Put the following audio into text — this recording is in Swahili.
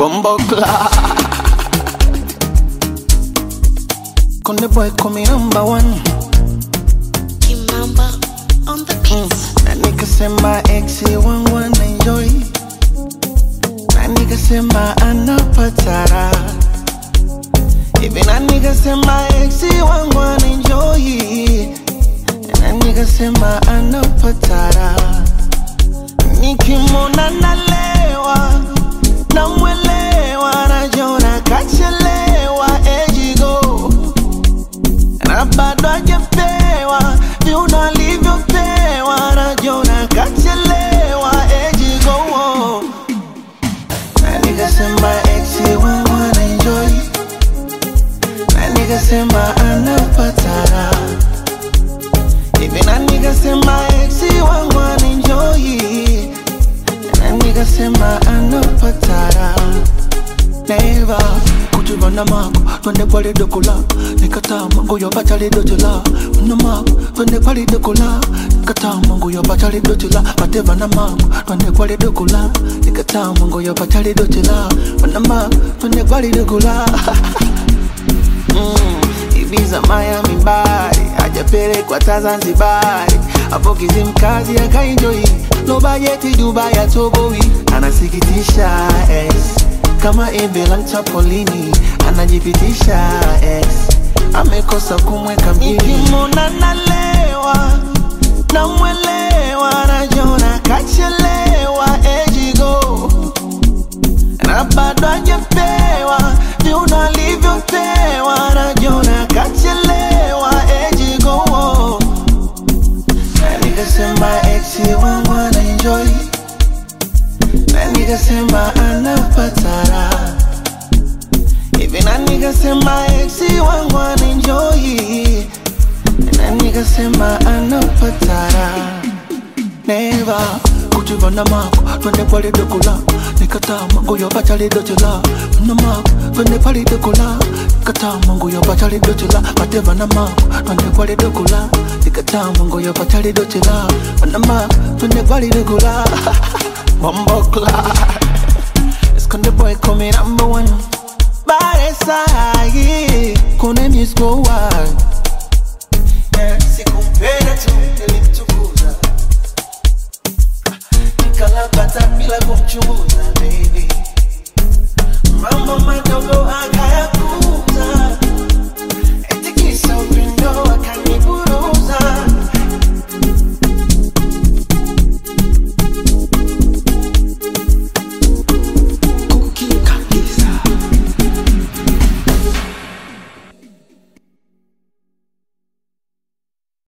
Bumbo Konde boy call me number one Kimamba on the beats. na nikasema ex wangu anaenjoy na nikasema anapatara hivi na nikasema ex wangu anaenjoy na nikasema anapatara nikimwona nalewa namwelewa najona kachelewa ejigo na bado hajapewa viuno alivyopewa najona kachelewa ejigo na nikasema ex wangu anaenjoy na nikasema anapatara hivi na nikasema ex wangu anaenjoy na nikasema anapatara neva kujivana mako twende pale dokola nikataa mango ya bachali dotela na mako twende pale dokola nikataa mango ya bachali dotela mateva na mako twende pale dokola nikataa mango ya bachali dotela na mako twende pale dokola mm, Ibiza Miami Bari hajapelekwa ta Zanzibari hapo Kizimkazi akaenjoy no bajeti Dubai atoboi anasikitisha ex kama embe la mchapolini anajipitisha ex amekosa kumweka mjini nikimwona nalewa namwelewa najona kachelewa ejigo na bado hajapewa viuno alivyopewa najona kachelewa ejigo na nikasema ex wangu anaenjoy na nikasema anapatara hivi na nikasema ex wangu anaenjoy na nikasema anapatara neva kujivana mako twende pale dokola nikataa mango ya bachali dotela na mako twende pale dokola nikataa mango ya bachali dotela mateva na mako twende pale dokola nikataa mango ya bachali dotela na mako twende pale dokola Bombokla Esconde boy come number one Bare sahi Kone misko wa Yeah, siku